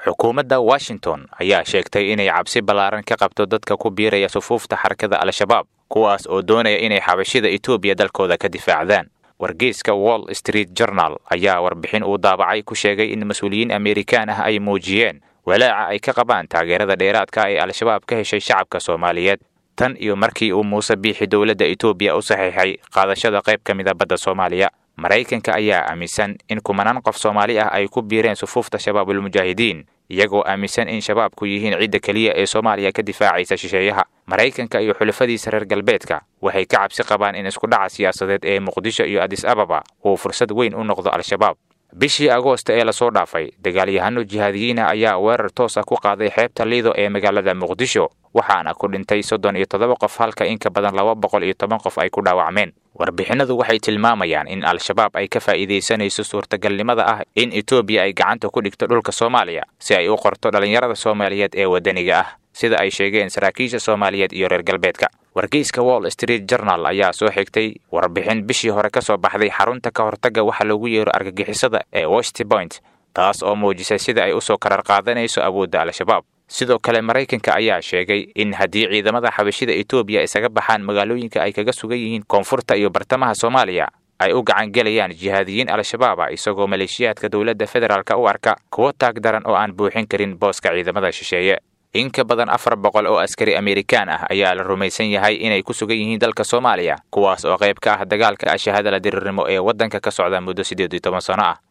xukuumadda washington ayaa sheegtay inay cabsi ballaaran ka qabto dadka ku biiraya sufuufta xarakada al-shabaab kuwaas oo doonaya inay xabashida etoobiya dalkooda ka difaacdaan wargeyska wall street journal ayaa warbixin uu daabacay ku sheegay in mas-uuliyiin amerikaan ah ay muujiyeen walaaca ay ka qabaan taageerada dheeraadka ee al-shabaab ka heshay shacabka soomaaliyeed tan iyo markii uu muuse biixi dowladda etoobiya u saxiixay qaadashada qayb ka mida badda soomaaliya maraykanka ayaa aaminsan in kumanaan qof soomaali ah ay ku biireen sufuufta shabaabulmujaahidiin iyagoo aaminsan in shabaabku yihiin cidda keliya ee soomaaliya ka difaacaysa shisheeyaha maraykanka iyo xulafadiisa reer galbeedka waxay ka cabsi qabaan in iskudhaca siyaasadeed ee muqdisho iyo adis ababa uu fursad weyn u noqdo al-shabaab bishii agoosta ee lasoo dhaafay dagaalyahano jihaadiyiina ayaa weerar toos ah ku qaaday xeebta liido ee magaalada muqdisho waxaana ku dhintay soddon iyo toddoba qof halka in ka badan laba boqol iyo toban qof ay ku dhaawacmeen warbixinadu waxay tilmaamayaan in al-shabaab ay ka faa'iidaysanayso suurtagalnimada ah in etoobiya ay gacanta ku dhigto dhulka soomaaliya si ay u qorto dhallinyarada soomaaliyeed ee waddaniga ah sida ay sheegeen saraakiisha soomaaliyeed iyo reer galbeedka wargeyska wall street journal ayaa soo xigtay warbixin bishii hore ka soo baxday xarunta ka hortagga waxa loogu yeero argagixisada ee west point taas oo muujisay sida ay usoo karar qaadanayso awoodda al-shabaab sidoo kale maraykanka ayaa sheegay in haddii ciidamada xabashida etoobiya isaga baxaan magaalooyinka ay kaga sugan yihiin koonfurta iyo bartamaha soomaaliya ay u gacangelayaan jihaadiyiin al-shabaaba isagoo maleeshiyaadka dowladda federaalka u arka kuwo taag daran oo aan buuxin karin booska ciidamada shisheeye in ka badan afar boqol oo askari amerikaan ah ayaa la rumaysan yahay inay ku sugan yihiin dalka soomaaliya kuwaas oo qayb ka ah dagaalka ashahadala diriirnimo ee waddanka ka socda muddo siddeed iyo toban sano ah